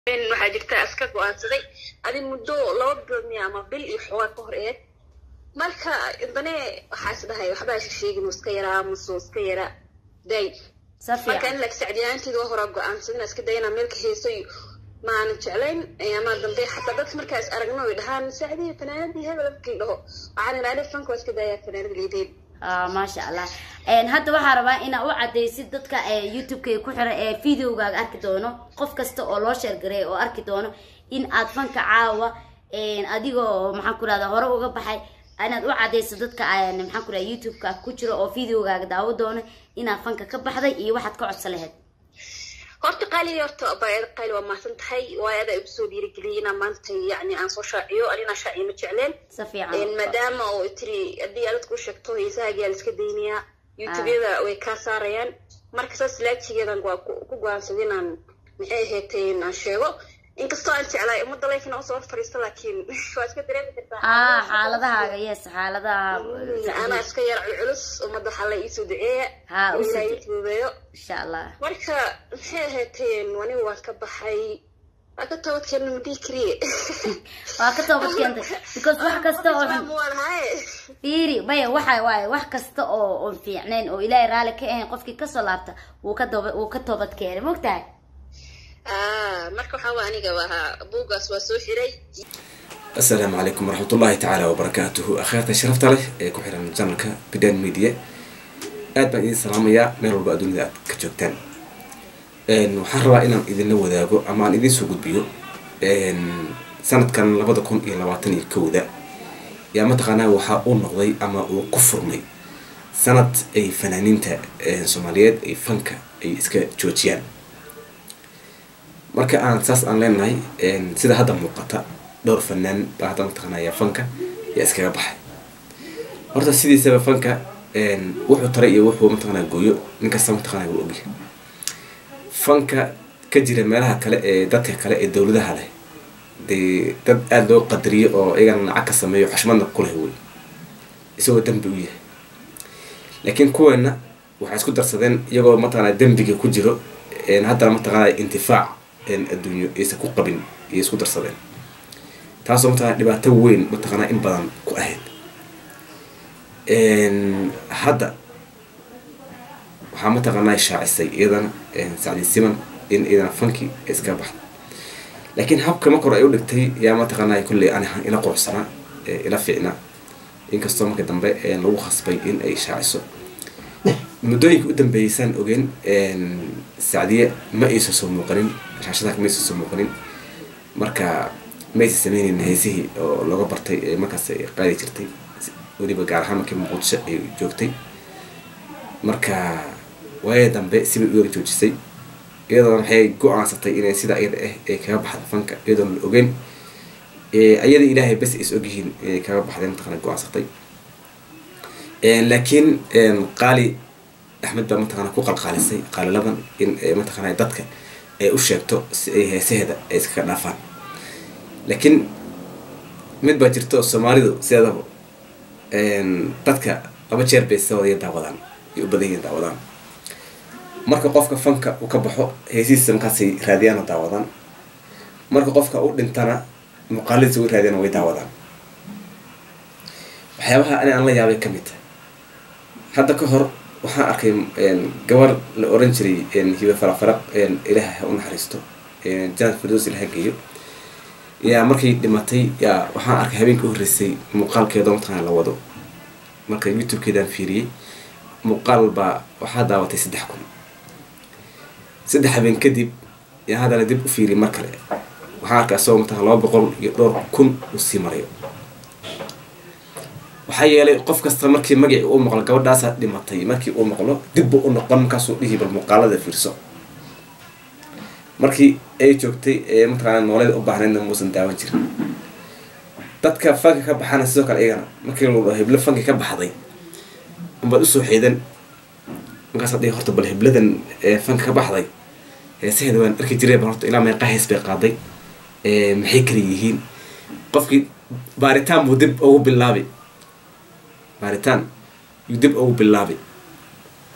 waxaa jirta iska go-aansaday adi muddo laba bilood miya ama bil iyo xoogaa ka hor eeg marka dane waxaa is dhahay waxbaa isha sheegin iska yaraa muso iska yara day marka in lag sacdiyaanteeda waa horaa go-aansadin iska dayana meelka heesoy maanan jeclayn ama dambe xataa dadka markaa is aragno ay dhahaan sacdiya fanaanadii hebel markii dhaho waxaan idhahdee fanka waa iska daayaa fanaanada liideen maasha allah hadda waxaa rabaa inaa u cadaysid dadka youtube-ka ku xiran ee videogaaga arki doono qof kasta oo loo sheergareey oo arki doono in aad fanka caawa adigoo maxaan ku rahda hore uga baxay inaad u cadayso dadka maxaan ku rahda youtube-ka ku jiro oo videogaaga daawo doono inaad fanka ka baxday iyo waxaad ka codsa lahayd horta qaali horta baayada qaali waa mahadsan tahay waayo adaa igu soo dhiirigeliyay inaa maanta yacni aan soo shaaciyo anina shaaciyo ma jecleen si fiican maadaama oo tiri haddii aad ku sheegto heesahaagiyaa la iska daynayaa youtubeyada way kaa saarayaan marka saas laajigeedan waa ku go-aansaday inaan maxay ahayd aan sheego inkastoo aan jeclaay ummadda leykin usoo fariisto laakiin waa iska dareemi kartaa ah xaaladahaaga yes xaaladaha anaa iska yar culculus ummadda waxaa la iisoo duceeya ha ilaa ii fududeeyo insha allah marka maxay ahayteen anigu waan ka baxay waa ka toobadkeena madii kariye waa ka toobad keentay because wax kasta oo fiiri maya waxa waaye wax kasta oo oon fiicnayn oo ilaahay raalli ka ahayn qofkii kasoo laabta wuu ka dooba wuu ka toobad keenay mogtahay marka waxaa waa aniga ahaa buugaas waa soo xiray asalaamu calaykum waraxmat ullahi tacaala wabarakaatuhu akheerta sharafta leh ee ku xiran janalka bidan media aad baan idin salaamayaa meel walba adduunida aad ka joogtaan waxaan rabaa inaan idinla wadaago ama aan idiin soo gudbiyo sanadkan labada kun iyo labaatan iyo kowda yaa mataqaanaa waxaa uu noqday ama uu ku furmay sanad ay fanaaniinta soomaaliyeed ay fanka ay iska joojiyaan marka aan saas aan leenahay sida hadda muuqata dhowr fanaan baa hadda mataqaanaya fanka yaa iskaga baxay horta sidiisaba fanka wuxuu taray iyo wuxuu mataqanaa gooyo ninkasta mataqanaa wuu ogyahay fanka ka jira meelaha kale ee dadka kale ee dowladaha leh dee dad aada loo qadariyo oo iyagana lacag ka sameeyo xushmadna ku leh wey isagoo dembi u yahay laakiin kuweena waxay isku darsadeen iyagoo mataqanaa dembiga ku jiro haddana mataqanaa intifaac adduunyo aysan ku qabin iyo isku darsadeen taasoo mataqana dhibaato weyn mataqanaa in badan ku ahayd hadda waxaa mataqaanaa shaacisay iyadana sacdi siman in iyadana fanki ay iskaga baxda laakiin habka marka hore ay u dhigtay yaa mataqaanaa kolley ani ila quruxsanaa ila fiicnaa inkastoo marka dambe lagu khasbay in ay shaaciso muddooyinka u dambeeyeysaan ogeen sacdiye ma aysan soo muuqanin shaashadaha ma aysan soo muuqanin marka ma aysan sameyneyn heesihii oo looga bartay ee markaas ay qaadi jirtay weliba gaar ahaan markii muqdisho ay joogtay marka waaya dambe sibay u yara joojisay iyadoona waxay go-aansatay inay sida iyada ah ay kaga baxda fanka iyadoona la ogeyn ayada ilaahay bes is ogyihiin inay kaga baxdeen mataqana go-aansatay laakiin qaali axmed baa mataqana ku qalqaalisay qaaliladan in mataqana dadka ay u sheegto si ay heesaheeda ay iskaga dhaafaan laakiin mid baa jirta oo soomaalidu sideedaba dadka laba jeer bay sawadiya daawadaan ay u badan yihiin daawadaan marka qofka fanka uu ka baxo heesihiisa markaasay raadiyaana daawadaan marka qofka u dhintana muuqaaladiisa u raadiyana way daawadaan waxyaabaha ani aan la yaabay ka mid hadda ka hor waxaan arkay gabar la oran jiray hiba faraqfaraq ilaah ha u naxariisto janad firdos ilaha geeyo yaa markay dhimatay yaa waxaan arkay habeenka u horreysay muuqaalkeeda mataqana la wado marka youtube-keedaan fiiriyey muuqaal baa waxaa daawatay saddex kun saddex habeen kadib yaa haddana dib u fiiriyay mar kale waxaan arkay asagoo mataqana laba boqol iyo dhowr kun uu sii marayo waxaa yeelay qof kasta markii magacii uu maqlo gabadhaasaa dhimatay markii uu maqlo dibbu u noqon markaasuu dhihi bal muuqaalada fiirso markii ay joogtay ee mataqaana nooleeda u baahnaydna muusan daawan jirin dadka fanka ka baxana sidoo kale iyagana markii lagu dhaho heblo fanki ka baxday umbaad usoo xeedan markaas dhihi horta bal hebladan fanka ka baxday heesaheeda waan arki jiray bal horta ilaa meeqa hees bay qaaday maxay kala yihiin qofkii baaritaan buu dib ugu bilaabay baaritaan yuu dib ugu bilaabay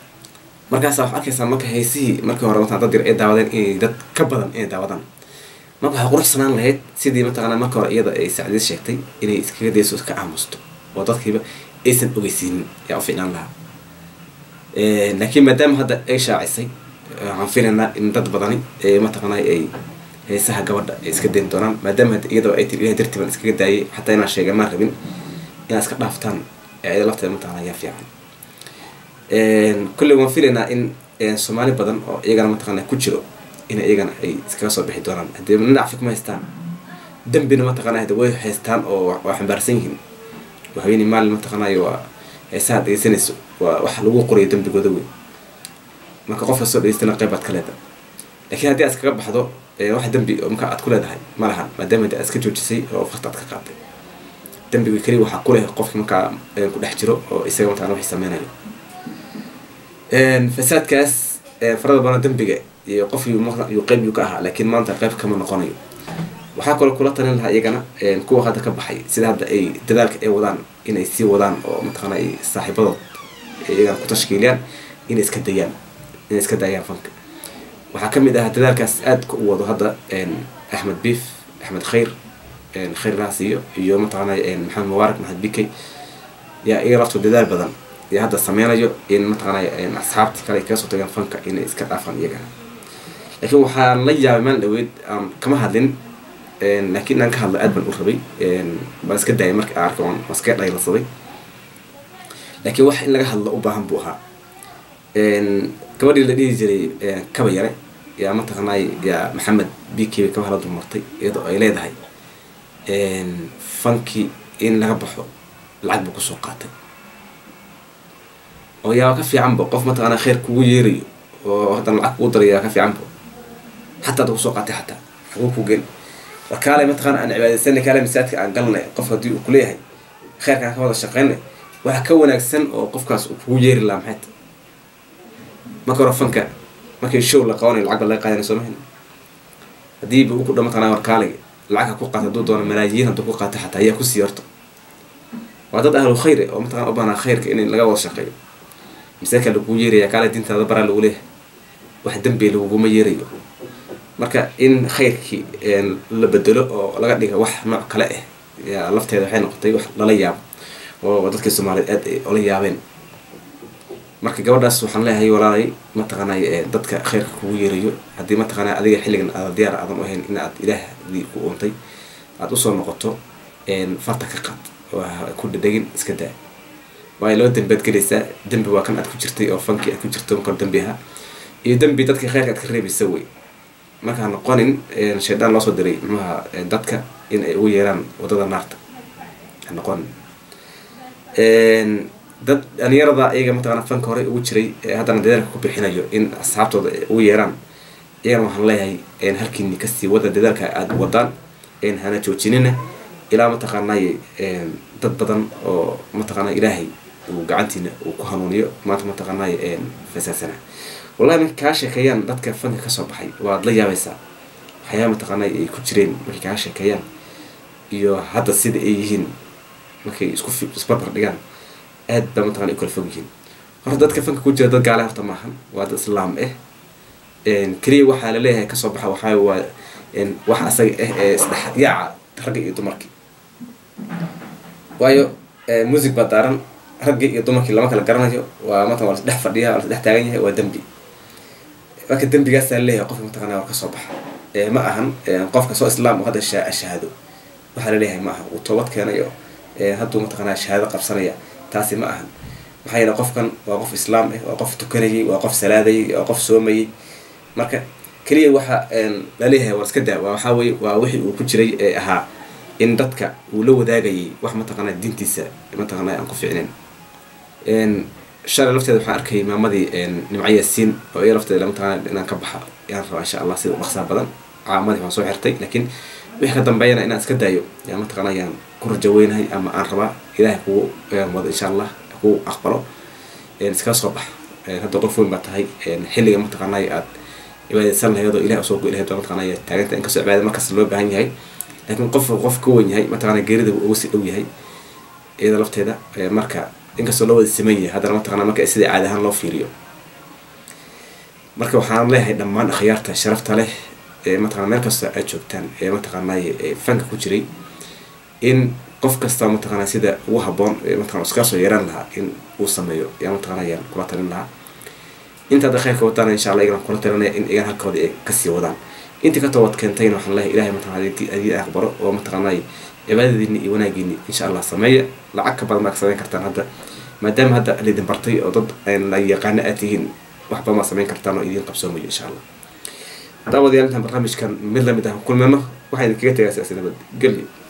markaasa waxaa arkaysaa marka heesihii markii hore mataa dad yar ay daawadeen inay dad ka badan inay daawadaan marka waxaa quruxsanaan lahayd sidii mataqaanaa marka hore iyada ay sacdiis sheegtay inay iskaga dayso ka aamusto oo dadkiiba aysan ogeysiinin yaa u fiicnaan lahaa laakiin maadaama hadda ay shaacisay waxaan filaynaa in dad badani mataqaanaa ay heesaha gabadha ay iska dayn doonaan maadaama hadda iyadoo ay tiri ilahay dartii baan iskaga daayay xataa inaan sheega maan rabin inaad iska dhaaftaan iyada lafteeda mataqaanaa ayaa fiican kolley waan filaynaa in soomaali badan oo iyagana mataqaanaa ku jiro in iyagana ay iskaga soo bixi doonaan haddii nacfi kuma haystaan dambina mataqaanaa hada way haystaan oo waa xambaarsan yihiin haweeney maalin mataqaanaayo waa heesaha dhegeysanayso waa wax lagu qorayo dambigooda weyn marka qof kastoo dhegeystana qayb baad ka leedahay laakiin haddii aad iskaga baxdo wax dambi marka aad ku leedahay ma lahan maadaama aad iska joojisay oo farta aad ka qaaday dambiga keliya waxaa ku leh qofki markaa ku dhex jiro oo isaga mataqana waxay sameynayo fasaadkaas farada badan dambiga iyo qof yuu qayb yuu ka ahaa laakiin maanta qayb kama noqonayo waxaa kaloo kula talin lahaa iyagana kuwa hadda ka baxay sida hadda ay dadaalka ay wadaan inay sii wadaan oo mataqaana ay saaxiibadood iyagana ku tashkiiliyaan inay iska dayaan inay iska daayaan fanka waxaa kamid ah dadaalkaas aadka u wado hadda axmed biif axmed khayr khayr laas iyo iyo mataqaana maxamed mubaarak maxamed bikey yaa iyaga laftoo dadaal badan yaa hadda sameynayo in mataqaana asxaabtii kale ay kaga soo tagaan fanka inay iska dhaafaan iyagana laakiin waxaan la yaabay maan dhaweyd aan kama hadlin laakiin inaan ka hadlo aad baan u rabay waan iska daayay marka aan arkay waan iskaga dhaylasaday laakiin wax in laga hadlo u baahan buu ahaa gabadhii la dhihi jiray kaba yare yaa mataqaanay yaa maxamed bikey kaba hala dulmartay iyadoo ay leedahay fanki in laga baxo lacag buu kusoo qaatay oo yaa ka fiicanba qof mataqaanaa kheyr kugu yeerayo oo haddana lacag kugu daray yaa ka fiicanba xataa ada kusoo qaatay xataa xaguu ku gen war kaale mataqaana aan cibaadaysanay kaale masaajidka aan galnay qof haddii uu kuleeyahay kheyrkaan ka wada shaqeynay waxa ka wanaagsan oo qofkaas uu kugu yeeri lahaa maxay tahay marka hore fanka markii show la qabanayo lacag ba laga qaadanay soo mahin haddiiba uu ku dha mataqanaa war kaalig lacag ha ku qaata hadduu doono malaayiin hadduu ku qaata xataa ayaa kusii horta waa dad ahlu khayr oo mataqana u baahnaa khayrka in laga wada shaqeeyo masaajidka lagugu yeeraya kaale diintaada baraa lagu leeyahay wax dembi laguguma yeerayo marka in khayrkii la bedelo oo laga dhiga wax nooc kale ah yaa lafteeda waxay noqotay wax lala yaabo oo dadkii soomaaliyeed aad ay ola yaabeen marka gabadhaas waxaan leeyahay walaalay mataqaanay dadka khayrka kugu yeerayo haddii mataqaana adiga xilligan aada diyaar aadan u ahayn in aad ilaahdi ku uuntay aada usoo noqoto farta ka qaad oo ku dhadhegin iska daa waayo laba dembi aad gelaysaa dembi waa kan aad ku jirtay oo fankii aad ku jirto markor dembi ahaa iyo dembi dadka khayrka aad ka reebaysa wey markaa noqonin shaydaan loosoo diray muxuha dadka in ay ugu yeeraan wadada naarta ha noqonin dad dhalinyarada iyaga mataqana fanka hore ugu jiray haddana dadaalka ku bixinayo in asxaabtooda ay ugu yeeraan iyagana waxaan leeyahay halkiini kasii wada dadaalka aada wadaan hana joojinina ilaa mataqaanay dad badan oo mataqaana ilaahay uu gacantiina uu ku hanuuniyo maanta mataqaanay fasaasana wallahi markay kaa sheekeeyaan dadka fanka kasoo baxay waad la yaabaysaa waxyaaba mataqaanay ay ku jireen markay kaa sheekeeyaan iyo hadda sida ay yihiin markay isku isbarbar dhigaan aad baa mataqana ay kala fog yihiin horta dadka fanka ku jira dad gaale horta maahan waa dad islaam ah keliya waxaa laleeyahay kasoo baxa waxaa waa wax asaga ah ee isdhex yaaca ragga iyo dumarkii waayo music baa daaran raggii iyo dumarkii lama kala garanayo waa matan waa lasdhex fadhiya waa lasdhex taagan yahay waa dembi marka dembigaasaa laleeyahay qofka mataqana war kasoo baxa ma ahan qofka soo islaam oo hadda shahaado waxaa laleeyahay ma aha uu toobad keenayo hadduu mataqanaa shahaado qabsanaya taasi ma ahan maxaa yeele qofkan waa qof islaam ah waa qof tukanayay waa qof salaadayay waa qof soomayay marka keliya waxa laleeyahay war iska daa waxaa weye waa wixii uu ku jiray ee ahaa in dadka uu la wadaagayay wax mataqaana diintiisa mataqaana aan ku ficnayn shalay lafteeda waxaan arkay maamadii nimco yaasiin oo iya lafteeda mataqana inaan ka baxa yaan rabaa insha allah sida dhaqsaa badan caamadii waan soo xirtay laakiin wixii ka dambeeyana inaan iska daayo yaa mataqana ayaan ku rajaweynahay ama aan rabaa ilaahay kugu wado insha allah kugu aqbalo iskaga soo bax hadda qof weyn baa tahay xilliga mataqaanay aad cibaadaysan lahayd oo ilahay usoo goy lahayd baa mataqaanay taaganta inkastoo cibaadada markaas loo baahan yahay laakiin qof qof ka wen yahay mataqana geerida uga sii dhow yahay iyada lafteeda marka inkastoo loo wada siman yahay haddana mataqana marka sidai caadi ahaan loo fiiriyo marka waxaan leeyahay dhammaan akhyaarta sharafta leh mataqana meel kasta aad joogtaan ee mataqaanay fanka ku jiray in qof kasta mataqana sida ugu haboon mataqana iska soo yeeran lahaa in uu sameeyo yaa mataqana ayaan kula talin lahaa inta hadda khayrka wataana insha allah igan kula talinaya in igan halkooda ay kasii wadaan intii ka toobad keentayna waxaan leeyahay ilahay mataqana adii aqbaro oo mataqaanay cibaadadiini iyo wanaagiini insha allah sameeya lacag ka badan baad ka samayn kartaan hadda maadaama hadda laydin bartay oo dad la yaqaano aad tihiin wax badan baad samayn kartaan oo idiin qabsoomayo insha allah daawadayaal intaan barnaamijkan mid lamid ah kulmano waxaa idinkaga tegaa siyaasi nabad gelyo